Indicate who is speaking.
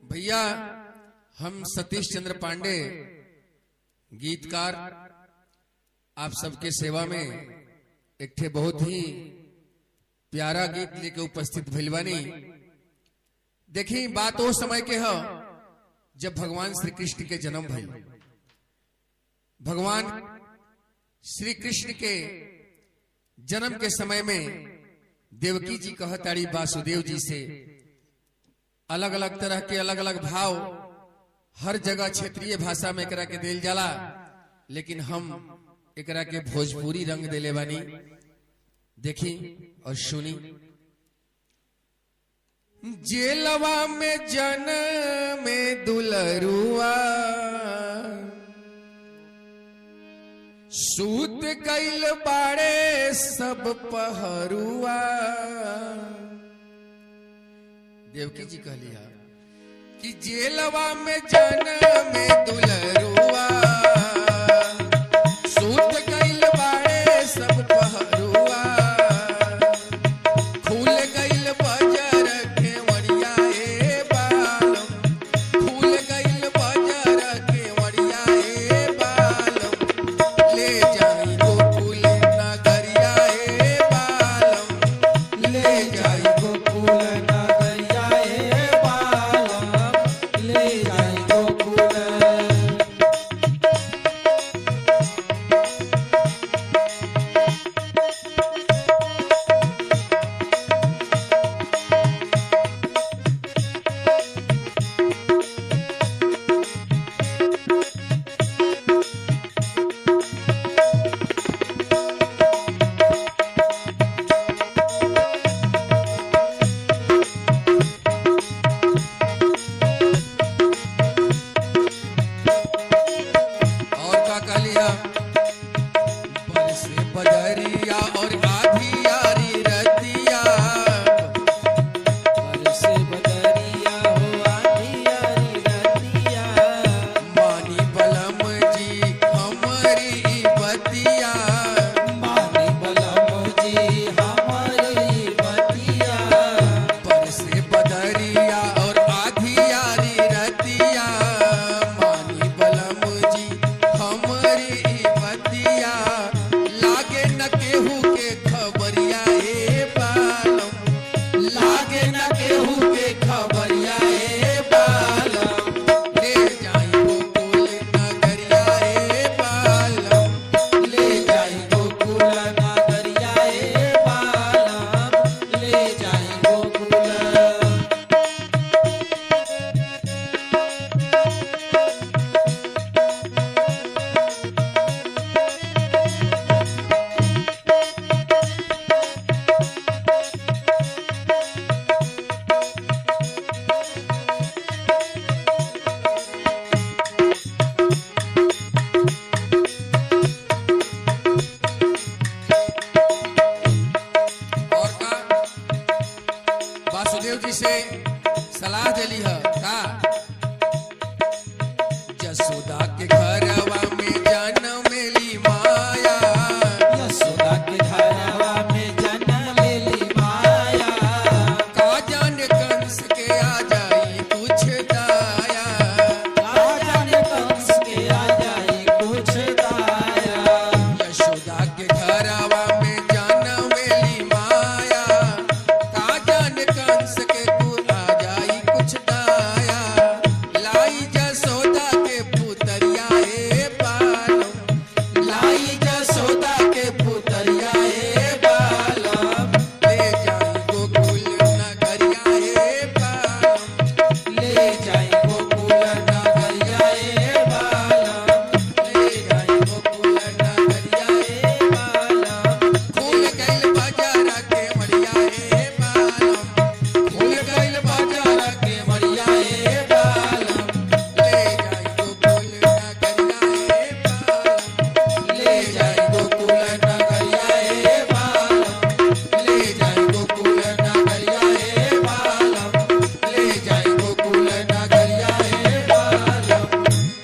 Speaker 1: भैया हम सतीश चंद्र पांडे गीतकार आप सबके सेवा में एक ठे बहुत ही प्यारा गीत लेके उपस्थित भइल बानी देखी बात वो समय के ह जब भगवान श्री कृष्ण के जन्म भइल भगवान श्री कृष्ण के जन्म के समय में देवकी जी कहताड़ी वासुदेव जी से अलग अलग तरह के अलग अलग भाव हर जगह क्षेत्रीय भाषा में एकरा के दिल जाला लेकिन हम एकरा के भोजपुरी रंग दिले बानी देखी और सुनी जेलवा में जन में दुलरुआ सूत कैल बाड़े सब पहरुआ देवकी जी कहलिया कि जेलवा में जन में दुलरुआ